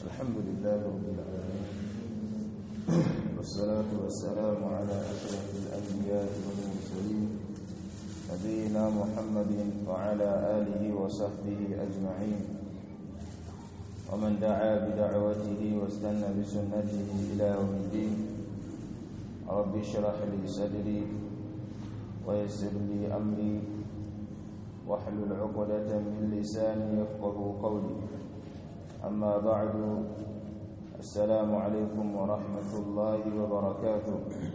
الحمد لله رب العالمين والصلاة والسلام على أشرف الأنبياء والمرسلين نبينا محمد وعلى آله وصحبه أجمعين ومن دعا بدعوته واستنى بسنته إلى يوم الدين رب اشرح لي صدري ويسر لي أمري واحلل عقدة من لساني يفقه قولي أما بعد السلام عليكم ورحمة الله وبركاته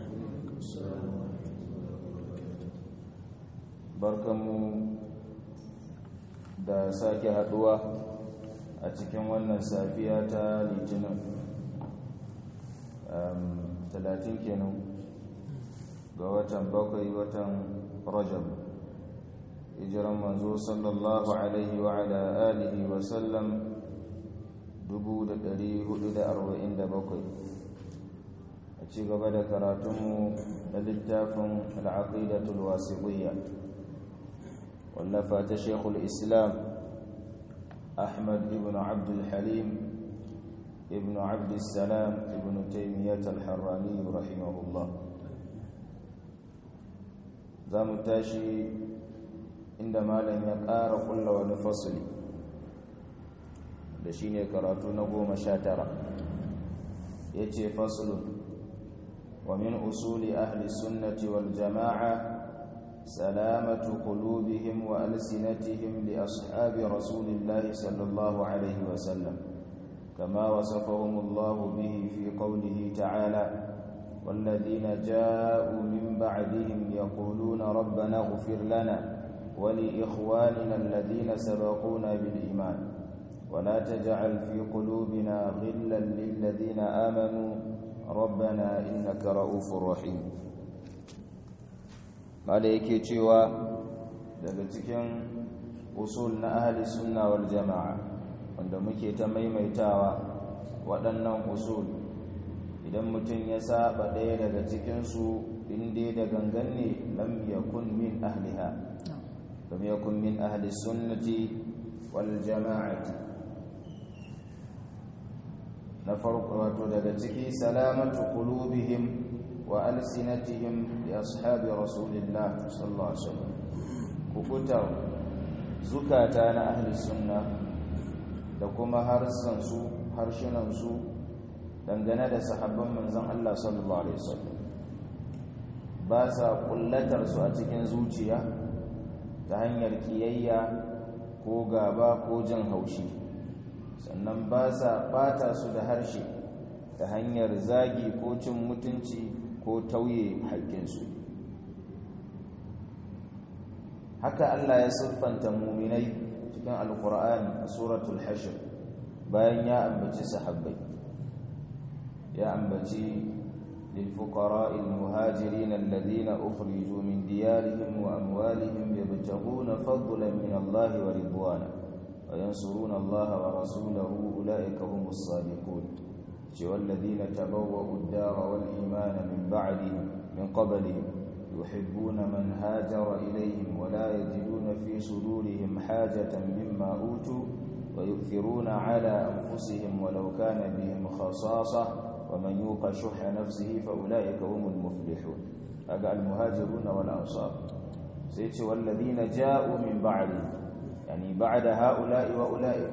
barkanmu da sake haduwa a cikin wannan safiya ta litinin talatin kenan ga watan bakwai watan rajab hijiran manzo sallallahu alaihi wa ala alihi wa sallam 447 a ci gaba da karatunmu na littafin al'aqidatul wasiqiyya wallafa ta shekul islam ahmad ibn abdul halim ibn abdul salam ibn taimiyyat al-harrani rahimahullah za mu tashi inda malam ya ƙara ƙulla wani fasili da shi ne karatu na goma sha tara ya ce fasilun wa min usuli ahli sunnati wal jama'a salamatu qulubihim wa alsinatihim li ashabi rasulillahi sallallahu alaihi wa sallam kama wasafahum Allah bihi fi qawlihi ta'ala والذين جاءوا من بعدهم يقولون ربنا اغفر لنا ولإخواننا الذين سبقونا بالإيمان ولا تجعل في قلوبنا غلا للذين آمنوا ربنا إنك رؤوف رحيم قال yake cewa daga cikin usul na ahli sunna wal jama'a wanda muke ta maimaitawa waɗannan usul idan mutum ya saba ɗaya daga cikinsu inda da gangan ne lam yakun min ahliha lam yakun min ahli sunnati wal jama'ati na farko wato daga ciki salamatu qulubihim wa alsinatihim li ashabi rasulillah sallallahu alaihi wasallam kufutar zukata na ahli sunna da kuma harsan su harshunan su dangane da sahabban manzon Allah sallallahu alaihi wasallam ba sa kullatar su a cikin zuciya ta hanyar kiyayya ko gaba ko jin haushi sannan ba sa ɓata su da harshe ta hanyar zagi ko cin mutunci ko tauye haƙƙinsu haka Allah ya siffanta muminai cikin alƙur'ani a suratul hashr bayan ya ambaci sahabbai ya ambaci للفقراء المهاجرين الذين أخرجوا من ديارهم وأموالهم يبتغون فضلا من الله ورضوانا وينصرون الله ورسوله أولئك هم الصادقون والذين تبوأوا الدار والإيمان من بعدهم من قبلهم يحبون من هاجر إليهم ولا يجدون في صدورهم حاجة مما أوتوا ويؤثرون على أنفسهم ولو كان بهم خصاصة ومن يوق شح نفسه فأولئك هم المفلحون هذا المهاجرون والأنصار سيتي والذين جاءوا من بعدهم يعني بعد هؤلاء وأولئك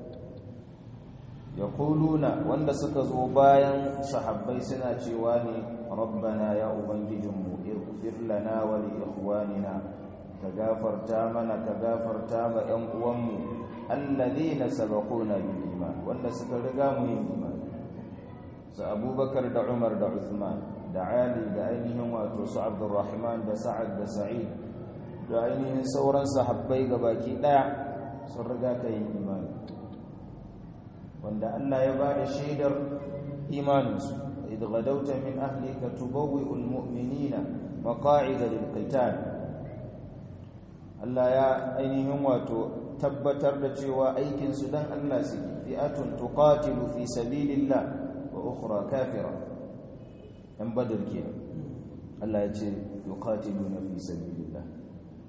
يقولون وند سكزوا بايا صحابي سنا cewa ربنا يا ubangijinmu اغفر لنا ولإخواننا كغفرتا mana كغفرتا ma ƴan uwanmu alladhina sabaquna bil iman wanda suka riga mu yin iman su abubakar da umar da uthman da ali da ainihin wato su abdurrahman da sa'ad da sa'id da ainihin sauran sahabbai baki daya sun riga ka yin imani wanda Allah ya ba da shaidar imaninsu idh gadawta min ahlika tubawwi'ul mu'minina maqa'ida lil qital Allah ya ainihin wato tabbatar da cewa aikin su dan Allah su fi'atun tuqatilu fi sabilillah wa ukhra kafira dan badr kenan Allah ya ce yuqatiluna fi sabilillah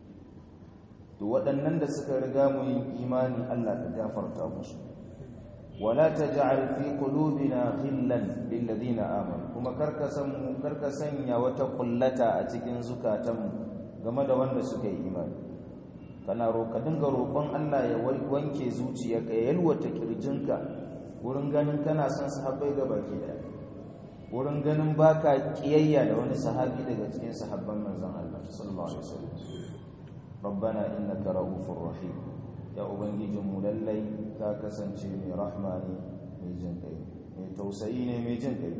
to waɗannan da suka riga mu yin imani Allah ka gafarta musu wala taj'al fi qulubina ghillan lil ladina amanu kuma karka san karka sanya wata kullata a cikin zukatanmu game da wanda suka yi imani kana roƙa dinga roƙon Allah ya wanke zuciyarka ya yalwata kirjinka wurin ganin kana son sahabbai ga baki daya wurin ganin baka kiyayya da wani sahabi daga cikin sahabban manzon Allah sallallahu alaihi wasallam rabbana innaka ra'ufur rahim ya ubangijin mu lallai ka kasance mai rahma ne mai jin kai mai tausayi ne mai jin kai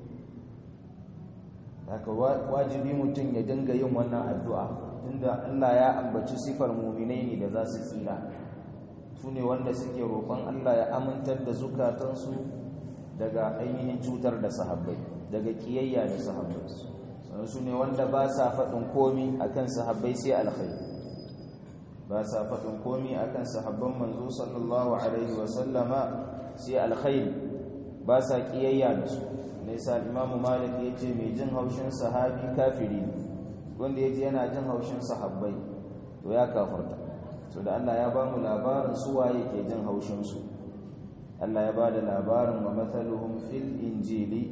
haka wajibi mutum ya dinga yin wannan addu'a tunda Allah ya ambaci sifar mu'minai ne da za su tsira su ne wanda suke roƙon Allah ya amintar da zukatansu daga ainihin cutar da sahabbai daga kiyayya da sahabbai sannan su ne wanda ba sa faɗin komi akan sahabbai sai alkhairi ba sa faɗin komi akan sahabban manzo sallallahu alaihi wasallama sai alkhairi ba sa kiyayya da su nisa imamu malik ya ce mai jin haushin sahabi kafiri wanda ya ji yana jin haushin sahabbai to ya kafarta to da Allah ya ba mu labarin su waye ke jin haushin su Allah ya ba da labarin wa mathaluhum fil injili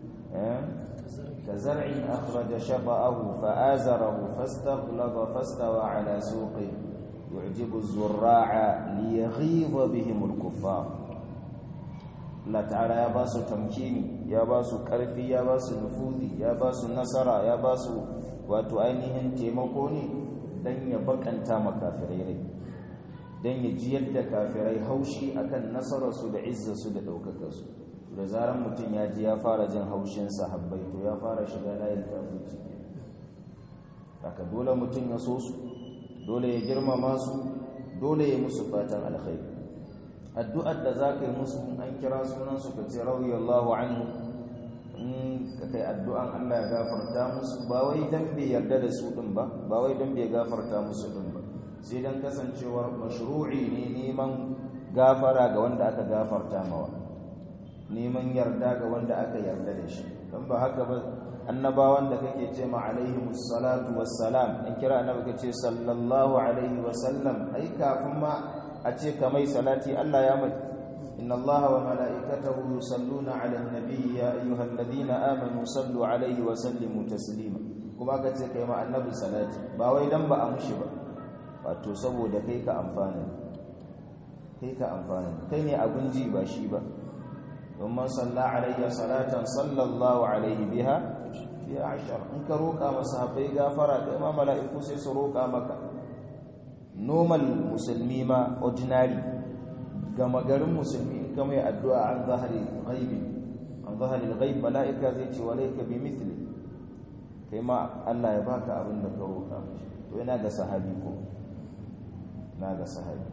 كزرع أخرج شطأه فآزره فاستغلظ فاستوى على سوقه يعجب الزراع ليغيظ بهم الكفار Allah ta'ala ya ba su tamkini ya ba su ƙarfi ya ba su nufudi ya ba su nasara ya ba su wato ainihin taimako ne don ya bakanta makafirai rai don ya ji yadda kafirai haushi akan nasararsu da izzarsu da ɗaukakarsu da zarar mutum ya ji ya fara jin haushin sahabbai to ya fara shiga layin kafirci haka dole mutum ya so su dole ya girmama su dole ya musu fatan alkhairi addu'ar da za ka yi musu an kira sunansu ka ce radiyallahu anhu in ka kai addu'an Allah ya gafarta musu ba wai dan bai yarda da su din ba ba wai dan bai gafarta musu din ba sai dan kasancewar mashru'i ne neman gafara ga wanda aka gafarta mawa neman yarda ga wanda aka yarda da shi dan ba haka ba annabawan da kake ce ma alaihimus salatu wassalam an kira annabi kace sallallahu alaihi wasallam ai kafin ma a ce kamai salati Allah ya mai inna Allah wa mala'ikatahu yusalluna 'alan nabiyyi ya ayyuhalladhina amanu sallu 'alaihi wa sallimu taslima kuma ka ce kai ma annabi salati ba wai dan ba a mushi ba wato saboda kai ka amfana kai ka amfana kai ne abun ji ba shi ba domin salla alayya salatan sallallahu alaihi biha ya ashar in ka roƙa masa haɓai gafara kai ma mala'iku sai su roƙa maka normal musulmi ma ordinary gama garin musulmi in kama yi addu'a an zahari ghaibi an zahari ghaib mala'ika zai ce walaika bi mithli kai ma Allah ya baka abin da ka roƙa mishi to yana ga sahabi ko na ga sahabi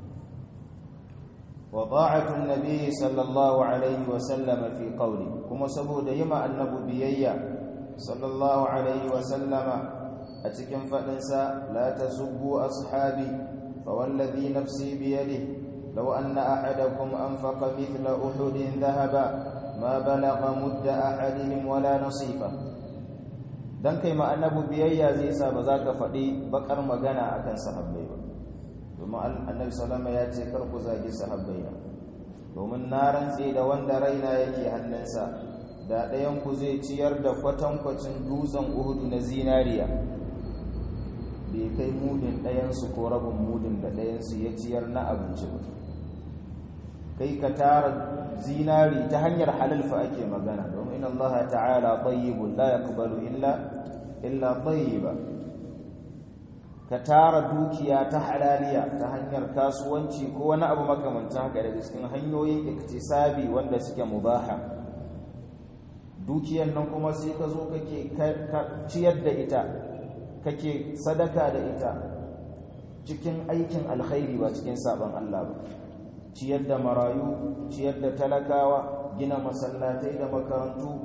wa ta'atu an-nabi sallallahu alaihi wa sallam fi qawli kuma saboda yima annabi biyayya sallallahu alaihi wa sallama a cikin faɗinsa la ta subbu ashabi fawallazi nafsi biyadihi law anna ahadakum anfaqa mithla uhudin dhahaba ma balagha mudda ahadihim wala nasifa dan kai ma annabi biyayya zai sa ba za ka faɗi bakar magana akan sahabbai ba domin annabi sallama ya ce kar ku zagi sahabbai na domin na rantse da wanda raina yake hannunsa da ɗayan ku zai ciyar da kwatankwacin dutsen uhudu na zinariya bai kai mudin ɗayansu ko rabin mudin da ɗayansu ya ciyar na abinci ba kai ka tara zinari ta hanyar halalfa ake magana domin Allah ta'ala tayyibun la yaqbalu illa illa tayyiba ka tara dukiya ta halaliya ta hanyar kasuwanci ko wani abu makamancin haka daga cikin hanyoyin iktisabi wanda suke mubaha dukiyar nan kuma sai ka zo kake ciyar da ita kake sadaka da ita cikin aikin alkhairi ba cikin sabon Allah ba ciyar da marayu ciyar da talakawa gina masallatai da makarantu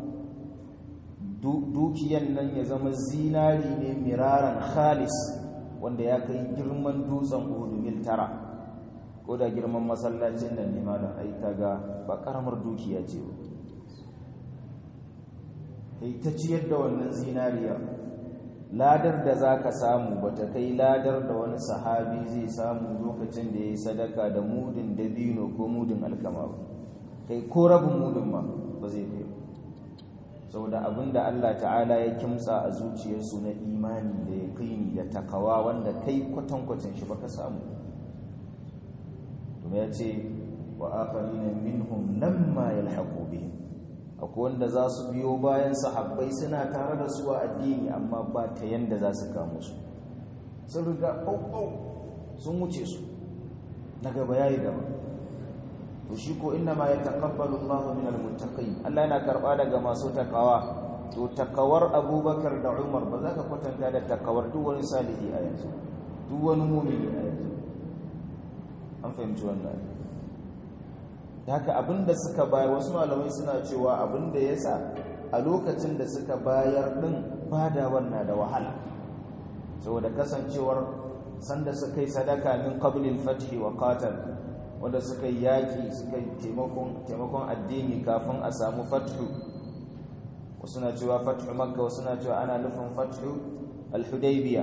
dukiyan nan ya zama zinari ne miraran khalis wanda ya kai girman dutsen uhudu mil tara ko da girman masallacin nan ne malam ai kaga ba karamar dukiya ce ba kai ta ciyar da wannan zinariya ladar da za ka samu ba ta kai ladar da wani sahabi zai samu lokacin da ya yi sadaka da mudin dabino ko mudin alkama ba kai ko rabin mudin ma ba zai kai saboda abin da Allah ta'ala ya kimtsa a zuciyarsu na imani da ya kaini da takawa wanda kai kwatankwacin shi baka samu kuma ya ce wa akharina minhum lamma yalhaqu bihim akwai wanda za su biyo bayan sahabbai suna tare da su a addini amma ba ta yanda za su kamo su sun riga ɓauɓau sun wuce su na gaba ya yi gaba to shi ko inna ma ya taƙabbalu Allah min almuttaqin Allah yana karɓa daga masu takawa to takawar Abubakar da Umar ba za ka kwatanta da takawar duk wani salihi a yanzu duk wani mumini a yanzu an fahimci wannan haka abinda suka bayar wasu malamai suna cewa abinda ya sa a lokacin da suka bayar din badawar na da wahala saboda kasancewar sanda suka yi sadaka min qablil fathi wa qatal wanda suka yi yaki suka yi taimakon taimakon addini kafin a samu fathu wasu na cewa fathu makka wasu na cewa ana nufin fathu al-hudaybiyah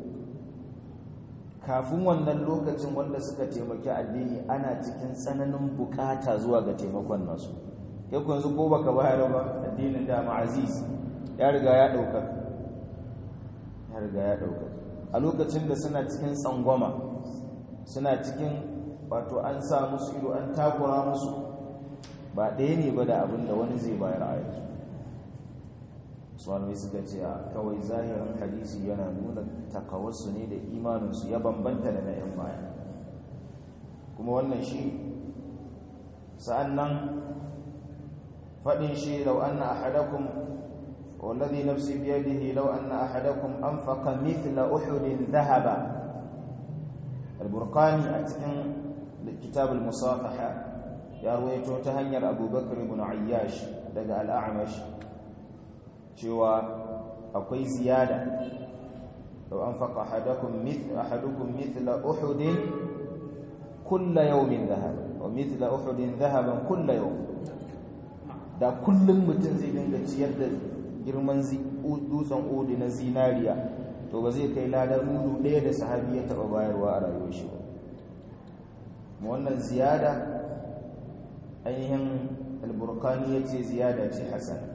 kafin wannan lokacin wanda suka taimaki addini ana cikin tsananin bukata zuwa ga taimakon nasu kai ku yanzu ko baka bayar ba addinin da ma'aziz ya riga ya dauka ya riga ya dauka a lokacin da suna cikin tsangwama suna cikin wato an sa musu ido an takura musu ba ɗaya ne ba da abin da wani zai bayar a yanzu malamai suka ce a kawai zahirin hadisi yana nuna takawarsu ne da imaninsu ya bambanta da na 'yan baya kuma wannan shi sa'an nan faɗin shi lau an na ahadakun wallazi nafsi biyadihi lau an na ahadakun an faƙa mithla uhudin zahaba alburkani a cikin kitabul musafaha ya ruwaito ta hanyar abubakar ibn ayyash daga al'amash cewa akwai ziyada lau an faƙa ahadukum mithla uhudin kulla yawmin zahaba wa mithla uhudin zahaban kulla yau da kullum mutum zai dinga ciyar da girman dutsen odi na zinariya to ba zai kai ladar mudu ɗaya da sahabi ya taɓa bayarwa a rayuwar shi ba wannan ziyada ainihin alburkani ya ce ziyada ce hasana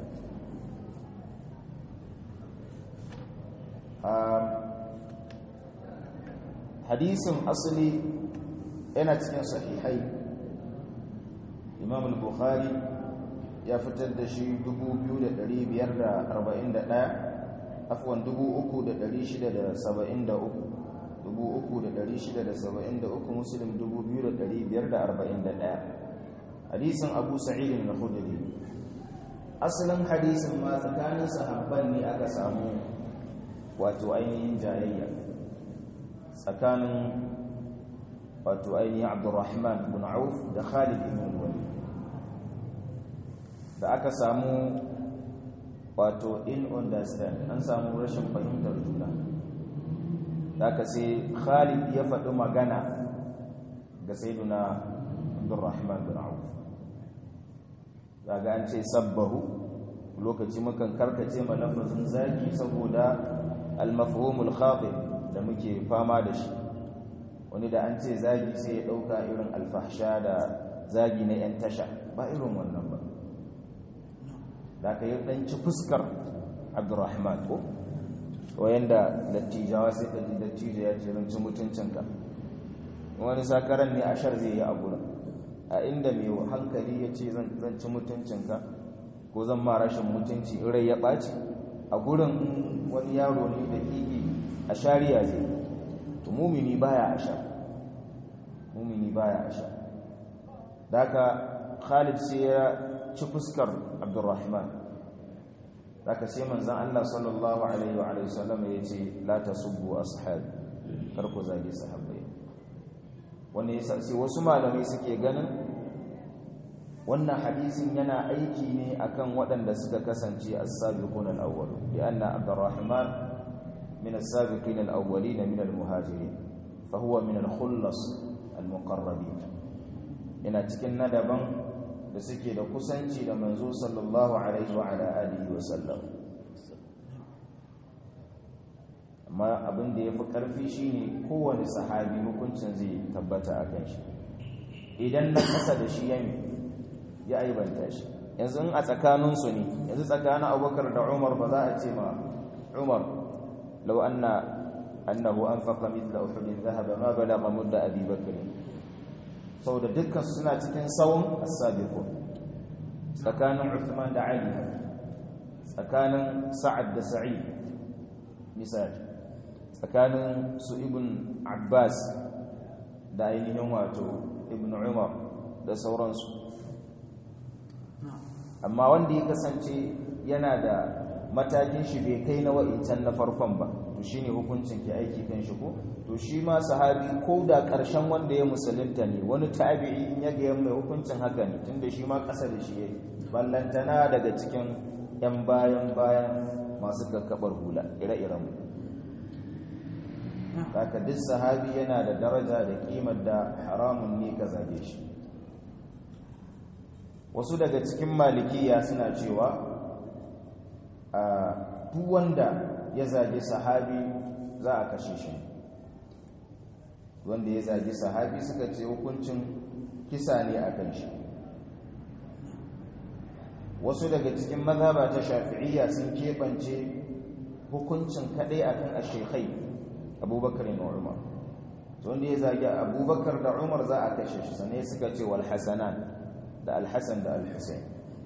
hadisin asali yana cikin sahihai imam al-bukhari ya fitar da shi 2541 afwan 3673 3673 muslim 2541 hadisin abu sa'id al-khudri asalin hadisin ma tsakanin sahabban ne aka samu wato ainihin jayayya tsakanin wato ainihin abdurrahman bin auf da khalid ibn walid da aka samu wato in understand an samu rashin fahimtar juna da aka sai khalid ya faɗi magana ga sayyiduna abdurrahman bin auf daga an ce sabbahu lokaci mukan karkace ma lafazin zaki saboda al-mafhumul khatib da muke fama da shi wani da an ce zagi sai ya dauka irin alfahsha da zagi na yan tasha ba irin wannan ba da ka yi danci fuskar abdurrahman ko wayanda dattijawa sai ka ji dattijo ya ce ranci mutuncinka wani sakaran ne ashar zai yi a gurin a inda mai hankali ya ce zan ci mutuncinka ko zan ma rashin mutunci rai ya ɓaci a gurin wani yaro ne da ƙiƙi a shari'a zai to mumini baya a sha mumini baya a sha daga khalid sai ya ci fuskar abdurrahman daga sai manzan allah sallallahu alaihi wa sallam ya ce la ta subu ashabi kar ku zage sahabbai wani ya sai wasu malamai suke ganin wannan hadisin yana aiki ne akan waɗanda suka kasance as-sabiqun al-awwal bi anna abdurrahman من السابقين الأولين من المهاجرين فهو من الخلص المقربين ina cikin nadaban da suke da kusanci da manzo sallallahu alaihi wa ala alihi wa sallam amma abin da ya fi ƙarfi shine kowane sahabi hukuncin zai tabbata a kan shi idan na ƙasa da shi yami ya aibanta shi yanzu a tsakaninsu ne yanzu tsakanin abubakar da umar ba za a ce ma umar lau anna annahu anfaqa mithla uhudin dhahaba ma balagha mudda abi bakr saboda dukkan suna cikin sawun as-sabiqun tsakanin Uthman da Ali tsakanin Sa'ad da Sa'id misali tsakanin su ibn Abbas da ainihin wato ibn Umar da sauransu amma wanda ya kasance yana da matakin shi bai kai na wa'incan na farkon ba to shine hukuncin ke aiki kan shi ko to shi ma sahabi ko da ƙarshen wanda ya musulunta ne wani tabi'i in ya ga mai hukuncin haka ne tunda shi ma ƙasa da shi yayi ballantana daga cikin yan bayan bayan masu kakkabar hula ire-iren mu haka duk sahabi yana da daraja da kimar da haramun ne ka zage shi wasu daga cikin malikiya suna cewa a duk wanda ya zage sahabi za a kashe shi wanda ya zage sahabi suka ce hukuncin kisa ne a kan shi wasu daga cikin mazhaba ta shafi'iyya sun keɓance hukuncin kaɗai a kan ashekai abubakar da umar wanda ya zage abubakar da umar za a kashe shi sannan suka ce wal hasanan da alhassan da alhussein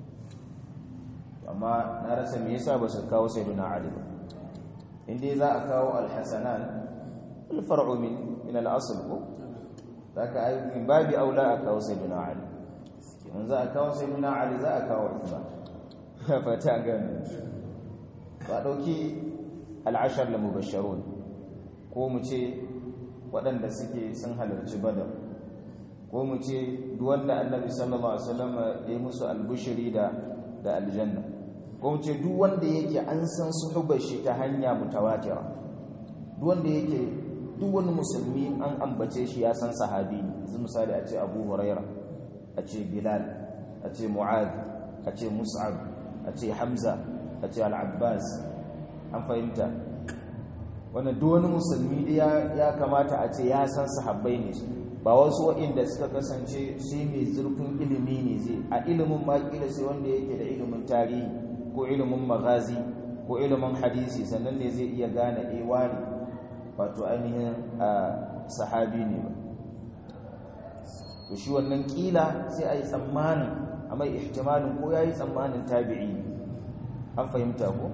amma na rasa me yasa ba su kawo sayyiduna ali ba inda za a kawo alhassanan alfar'u min min al-asl ko zaka ai min babi aula a kawo sayyiduna ali in za a kawo sayyiduna ali za a kawo uthman fata gani ba dauki al-ashar la mubashsharun ko mu ce waɗanda suke sun halarci badar ko mu ce duk wanda annabi sallallahu alaihi wasallam ya musu albushiri da da aljanna ko mu ce duk wanda yake an san suhubar shi ta hanya mutawatira duk wanda yake duk wani musulmi an ambace shi ya san sahabi ne yanzu misali a ce Abu Huraira a ce Bilal a ce Mu'adh a ce Mus'ab a ce Hamza a ce Al-Abbas an fahimta wannan duk wani musulmi ya kamata a ce ya san sahabbai ne su ba wasu waɗanda suka kasance sai mai zurfin ilimi ne zai a ilimin makila sai wanda yake da ilimin tarihi ko ilimin magazi ko ilimin hadisi sannan ne zai iya gane ewa ne wato ainihin sahabi ne ba to shi wannan kila sai a yi tsammanin a mai ihtimalin ko ya yi tsammanin tabi'i an fahimta ko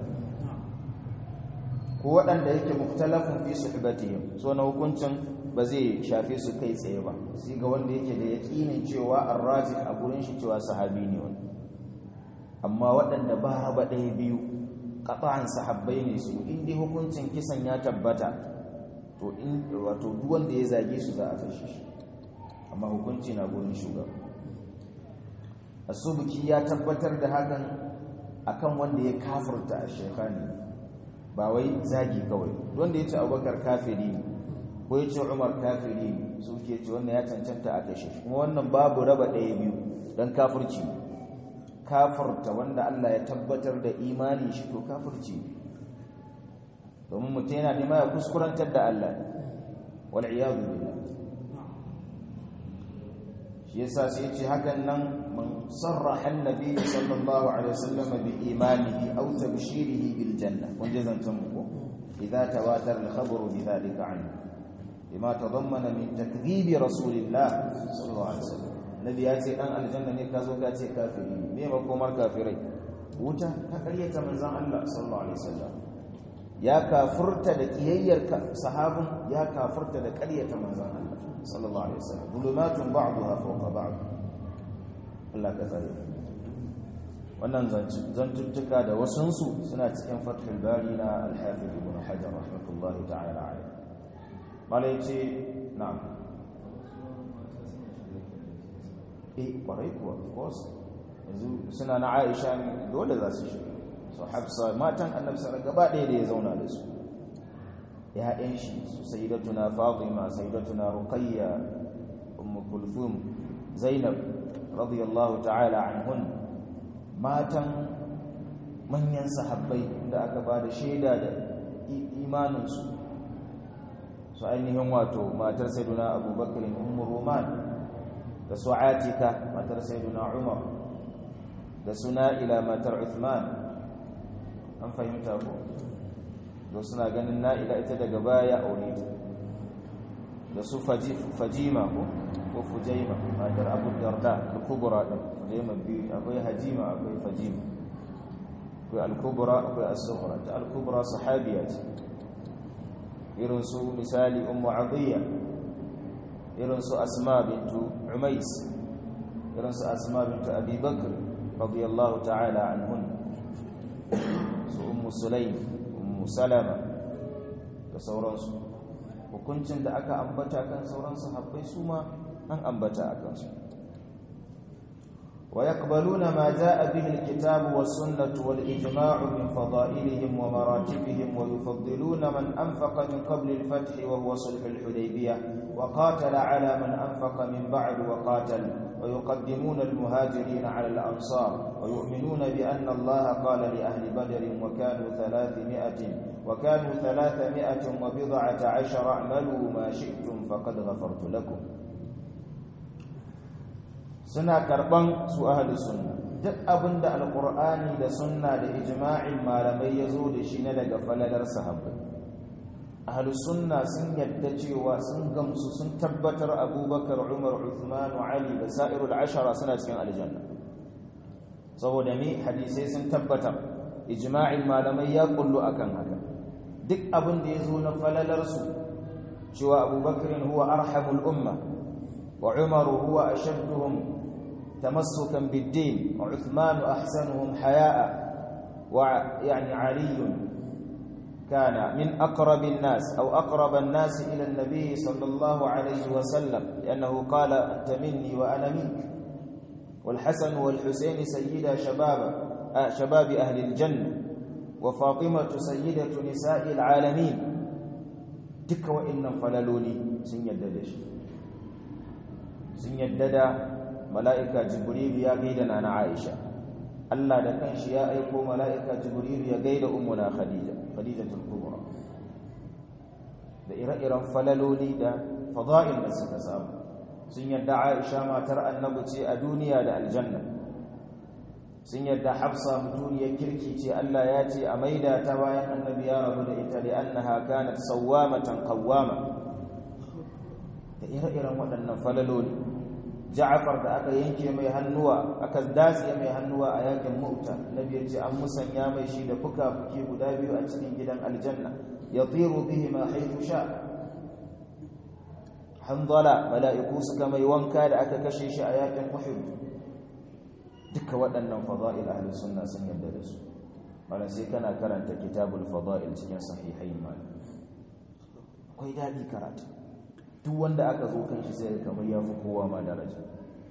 ko waɗanda yake muktalafin fi suhbatihim so na hukuncin ba zai shafe su kai tsaye ba sai ga wanda yake da yaƙinin cewa arraji a gurin shi cewa sahabi ne wani amma waɗanda ba raba ɗaya biyu ƙafa'an sahabbai ne su inda hukuncin kisan ya tabbata to in wato duk wanda ya zage su za a kashe shi amma hukunci na gurin shugaba asubuki ya tabbatar da hakan akan wanda ya kafurta a shekani ba wai zagi kawai wanda ya ce abubakar kafiri ne ko ya ce umar kafiri ne su ke ce wannan ya cancanta a kashe kuma wannan babu raba ɗaya biyu don kafirci kafirta wanda Allah ya tabbatar da imani shi to kafirci domin mutum yana nema ya kuskurantar da Allah wal iyadu billah shi yasa sai ce hakan nan man sarraha annabi sallallahu alaihi wasallam bi imanihi aw tabshirihi bil janna kun je zantan mu ko idza tawatar al khabaru bi dhalika anhu bima tadammana min takdhib rasulillah sallallahu alaihi wasallam nabi ya ce dan aljanna ne ka zo ka ce kafiri me makomar kafirai wuta ka karyata manzon Allah sallallahu alaihi wasallam ya kafurta da kiyayyar sahabin ya kafurta da karyata manzon Allah sallallahu alaihi wasallam zulumatun ba'daha fawqa ba'd Allah ka tsare wannan zantuttuka da wasunsu suna cikin fathul bari na al-hafiz ibn hajar rahmatullahi ta'ala alaihi malai ce na'am eh kwarai kuwa of course yanzu suna na Aisha ne dole za su shiga so Hafsa matan Annabi sallallahu gaba ɗaya da ya zauna da su ya'yan shi su sayyidatuna Fatima sayyidatuna Ruqayya Umm Kulthum Zainab radiyallahu ta'ala anhun matan manyan sahabbai da aka ba da shaida da imaninsu su ainihin wato matar sayyiduna abubakar ummu roman da su atika matar sayyiduna umar da su na'ila matar uthman an fahimta ko da suna ganin na'ila ita daga baya aure ta da su fajima ko ko fujaima matar abu darda al-kubra din fujaima biyu akwai hajima akwai fajima akwai al-kubra akwai as-sughra ta al-kubra sahabiya ce irin su misali ummu adiyya irin su asma bintu umais irin su asma bintu abi bakr radiyallahu ta'ala anhun su ummu sulaim ummu salama da sauransu hukuncin da aka ambata kan sauran sahabbai su ma an ambata a kansu ويقبلون ما جاء به الكتاب والسنة والإجماع من فضائلهم ومراتبهم ويفضلون من أنفق من قبل الفتح وهو صلح الحديبية وقاتل على من أنفق من بعد وقاتل ويقدمون المهاجرين على الأنصار ويؤمنون بأن الله قال لأهل بدر وكانوا ثلاثمائة وكانوا ثلاثمائة وبضعة عشر اعملوا ما شئتم فقد غفرت لكم suna karban su ahli sunna duk abinda alqur'ani da sunna da ijma'in malamai yazo da shi na daga falalar sahabbai ahli sunna sun yadda cewa sun gamsu sun tabbatar abubakar umar uthman ali da sa'irul ashara suna cikin aljanna saboda me hadisai sun tabbatar ijma'in malamai ya kullu akan haka duk abin da yazo na falalar su cewa abubakar huwa arhamul umma wa umar huwa ashadduhum تمسكا بالدين وعثمان أحسنهم حياء ويعني علي كان من أقرب الناس أو أقرب الناس إلى النبي صلى الله عليه وسلم لأنه قال أنت مني وأنا منك والحسن والحسين سيدا شباب آه شباب أهل الجنة وفاطمة سيدة نساء العالمين تك وإن فللوني سن يددش سن يدد mala'ika jibril ya gaida na aisha Allah da kanshi ya aiko mala'ika jibril ya gaida ummuna khadija khadijatul kubra da ire-iren falaloli da fada'il da suka samu sun yadda aisha matar annabi ce a duniya da aljanna sun yadda hafsa mutuniyar kirki ce Allah ya ce a maida ta bayan annabi ya rabu da ita da annaha kanat sawwamatan qawwama da ire-iren waɗannan falaloli Ja'far da aka yanke mai hannuwa aka datse mai hannuwa a yakin Mu'ta Nabi ya ce an musanya mai shi da fuka-fuki guda biyu a cikin gidan aljanna yatiru bihi ma haythu sha Hanzala mala'iku suka mai wanka da aka kashe shi a yakin Uhud duka waɗannan fada'il ahli sunna sun yarda da su malan sai kana karanta kitabul fada'il cikin sahihain malam akwai dadi karatu duk wanda aka zo kan shi sai kamar ya fi kowa ma daraja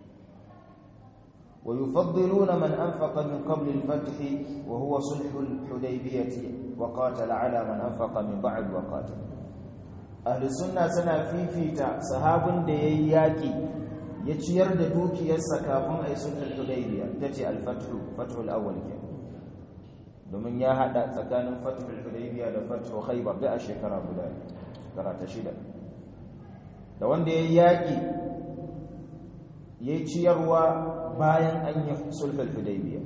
wa yufaddiluna man anfaqa min qabl al-fath wa huwa sulh al-hudaybiyah wa qatala ala man anfaqa min ba'd wa qatala ahli sunna suna fifita sahabin da yayi yaki ya ciyar da dukiyarsa kafin ai sulh al-hudaybiyah tace al-fath fath al-awwal ke domin ya hada tsakanin fath al-hudaybiyah da fath khaybar da a shekara guda shekara ta shida da wanda ya yaƙi ya yi ciyarwa bayan an yi sulhul hudaybiya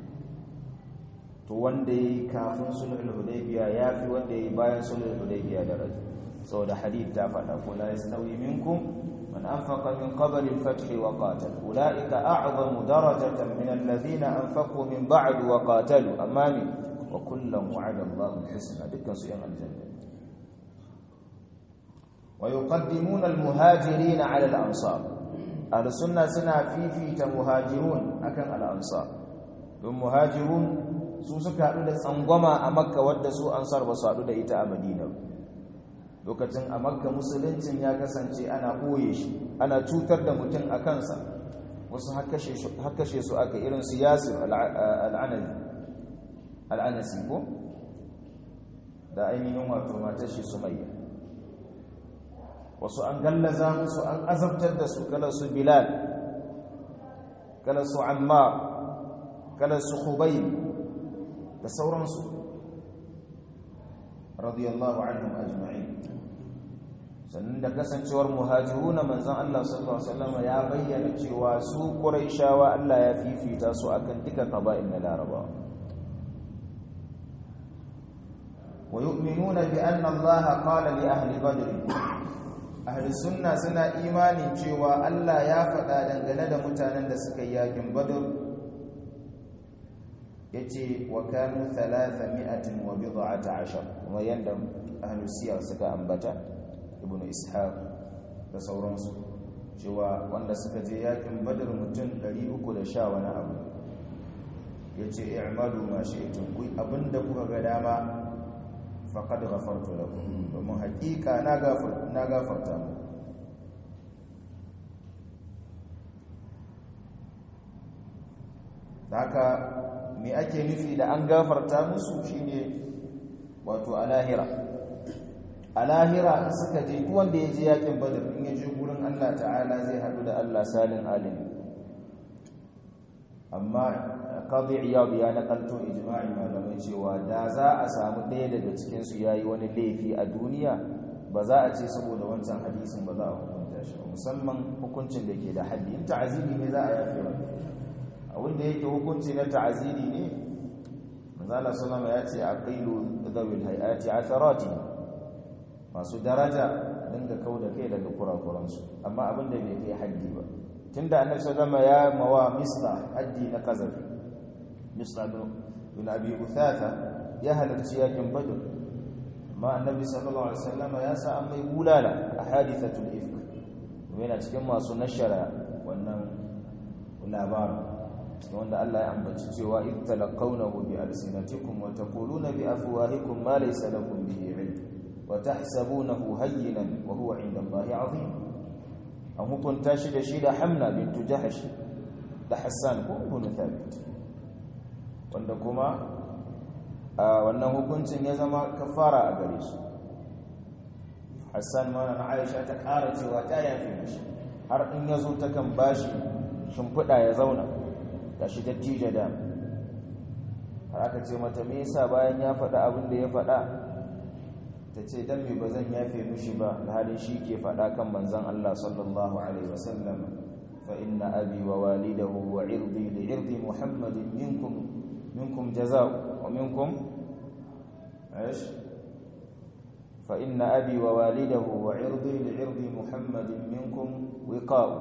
to wanda ya yi kafin sulhul hudaybiya ya fi wanda ya yi bayan sulhul hudaybiya da raji saboda hadith ta faɗa ko la yastawi minkum man anfaqa min qabl al-fath wa qatal ulaika a'zamu darajatan min alladhina anfaqu min ba'd wa qatalu amma min wa kullan wa'ada Allahu al-husna dukkan su yan aljanna ويقدمون المهاجرين على الأنصار أهل السنة سنة في في مهاجرون أكن الأنصار المهاجرون su suka haɗu da tsangwama a makka wadda su ansar ba su haɗu da ita a madina lokacin a makka musuluncin ya kasance ana ɓoye shi ana cutar da mutum a kansa wasu hakashe su aka irin su yasir al'anasi ko da ainihin wato matar shi sumayya wasu an gallaza musu an azabtar da su kala su bilal kala su ammar kala su khubayb da sauransu radiyallahu anhum ajma'in sannan da kasancewar muhajiruna manzon Allah sallallahu alaihi wasallam ya bayyana cewa su quraishawa Allah ya fifita su akan duka qaba'il na larabawa wa yu'minuna bi anna Allah qala li ahli badr ahli sunna suna imanin cewa Allah ya faɗa dangane da mutanen da suka yi yakin badr yace wa kanu 300 wa bid'ata ashar kuma yanda ahli siyar suka ambata ibnu ishaq da sauransu cewa wanda suka je yakin badr mutum 310 wani abu yace i'malu ma shi'tum ku abinda kuka ga dama faqad ghafartu lakum domin hakika na gafar na gafarta mu haka me ake nufi da an gafarta musu shine wato alahira alahira in suka je duk wanda ya je yakin badr in ya je gurin Allah ta'ala zai hadu da Allah salin alim amma qadi iyad ya nakalto ijma'i malamai cewa da za a samu ɗaya daga cikin su yayi wani laifi a duniya ba za a ce saboda wancan hadisin ba za a hukunta shi musamman hukuncin da ke da haddi in ta'aziri ne za a yafe ba abinda yake hukunci na ta'aziri ne manzala sallama ya ce aqilu dhawil hayati atharati masu daraja dinga kauda kai daga kurakuransu amma abinda bai kai haddi ba tunda annabi sallama ya mawa misla haddi na kazafi misla bin abi uthatha ya halarci yakin badr amma annabi sallallahu alaihi wasallama ya sa an mai bulala a hadithatul ifk yana cikin masu nashara wannan labarin wanda Allah ya ambaci cewa in talaqawnahu bi alsinatikum wa taquluna bi afwahikum ma laysa lakum bihi ilm wa tahsabunahu hayyinan wa huwa 'inda Allahi 'azim an hukunta shi da shi da Hamna bint Jahsh da Hassan ko Ibn Thabit wanda kuma wannan hukuncin ya zama kafara a gare su Hassan ma na Aisha ta ƙara cewa ta yafe mishi har in yazo ta kan bashi shimfiɗa ya zauna gashi dattijo da har aka ce mata me yasa bayan ya faɗa abin da ya faɗa ta ce dan me bazan yafe mishi ba halin shi ke faɗa kan manzon Allah sallallahu alaihi wasallam fa inna abi wa walidahu wa irdi li irdi muhammadin minkum minkum jazaa'u wa minkum ايش فإن أبي ووالده وعرضي لعرض محمد منكم وقاء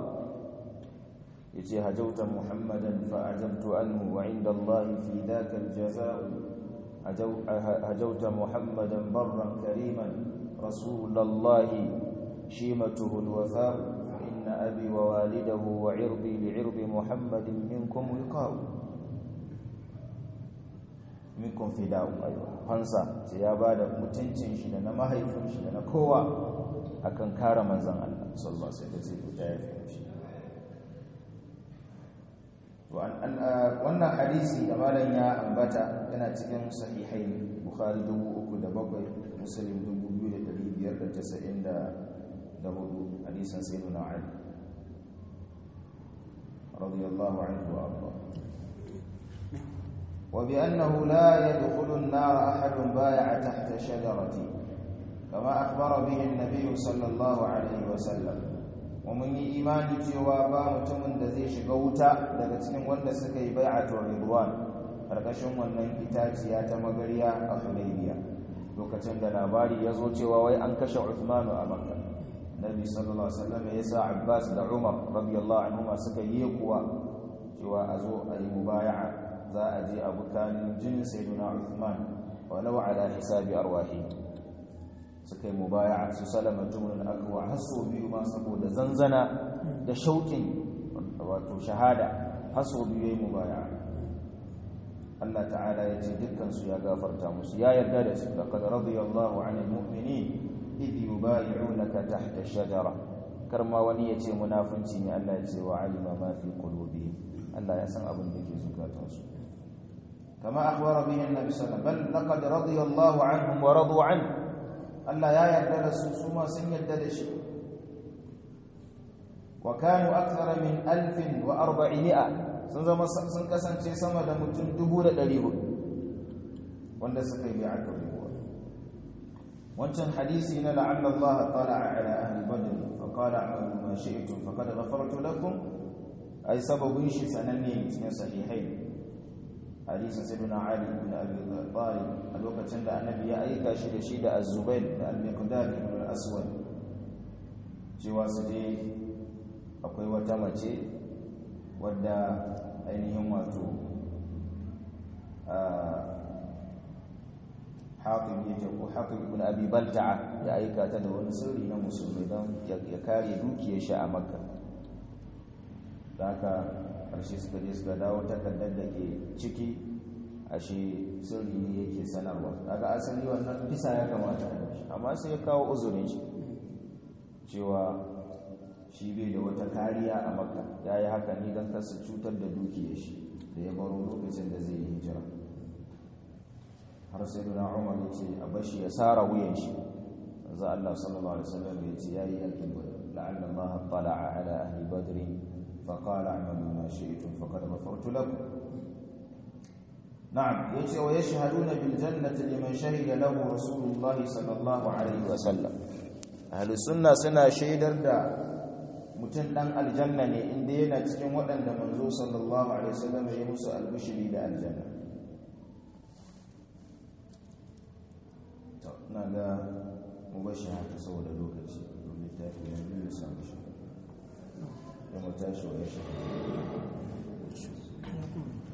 yace hajauta muhammadan fa ajabtu anhu wa inda Allah fi dhaka aljazaa hajauta muhammadan barran kariman rasulallahi shimatuhu alwafa inna abi wa walidahu wa irdi li'irdi muhammadin minkum wiqa'u minkum fida'u aywa fansa sai ya bada mutuncin shi da na mahaifin shi da na kowa akan kare manzon Allah sallallahu alaihi wasallam zai fita ya fi shi wannan hadisi da malam ya ambata yana cikin sahihai bukhari 3,007 muslim 2,594 hadisan sayyiduna ali radiyallahu anhu wa arda وبأنه لا يدخل النار أحد بايع تحت شجرة كما أخبر به النبي صلى الله عليه وسلم ومن إيمان cewa ba mutumin da zai shiga wuta daga cikin wanda suka yi bai'atul ridwan karkashin wannan itaciya ta magariya a Hudaybiya lokacin da labari ya zo cewa wai an kashe Uthman a Makka Nabi sallallahu alaihi wasallam ya sa Abbas da Umar radiyallahu anhuma suka yi kuwa cewa a zo a yi mubaya'a za a je a bukanin jinin sayyiduna Uthman walau ala hisabi arwahi suka yi mubaya'a su salama jumlun akwa haso biyu ma saboda zanzana da shauƙin wato shahada haso biyu yayi mubaya'a Allah ta'ala ya ce dukkan su ya gafarta musu ya yarda da su laqad radiyallahu 'anil mu'minin idh yubayi'unaka tahta ash-shajara karma wani ya ce munafunci ne Allah ya ce wa alima ma fi qulubihim Allah ya san abin da ke zukatansu كما أخبر به النبي صلى الله عليه وسلم بل لقد رضي الله عنهم ورضوا عنه ألا يا يردد سوما سن يردد وكانوا أكثر من ألف وأربعمائة سنزم سنكسن شيء سما دمتن دبور دليه wanda suka yi bi'atul ridwan wancan hadisi na la'alla Allah tala'a ala ahli badr fa qala a'malu ma shi'tum faqad ghafartu lakum ai sababin shi sananne cikin sahihain hadisin sayyidina ali ibn abi talib a lokacin da annabi ya aika shi da shi da az-zubair da al-miqdad ibn al-aswad cewa su je akwai wata mace wadda ainihin wato haƙib ya ko haƙib ibn abi balta'a ya aika ta da wani sirri na musulmi don ya kare dukiyar shi a makka da haka ƙarshe suka je suka dawo takardar da ke ciki ashe sirri ne yake sanarwa daga asali wannan kisa ya kamata a shi amma sai ya kawo uzurin shi cewa shi bai da wata kariya a makka ya yi haka ne don kasa cutar da dukiyar shi da ya baro lokacin da zai yi hijira har sai duna umar ya ce a bashi ya sara wuyan shi za Allah sallallahu alaihi wasallam ya ce yayi yakin badr la'alla Allah tala'a ala ahli badr fa qala a'malu ma shi'tum faqad ghafartu lakum na'am yace wa yashhaduna bil jannati liman shahida lahu rasulullah sallallahu alaihi wasallam ahli sunna suna shaidar da mutum dan aljanna ne inda yana cikin waɗanda manzo sallallahu alaihi wasallam ya musu albishiri da aljanna na ga mubashi haka saboda lokaci domin tafi na biyu ya samu shi ya mutashi wa ya shi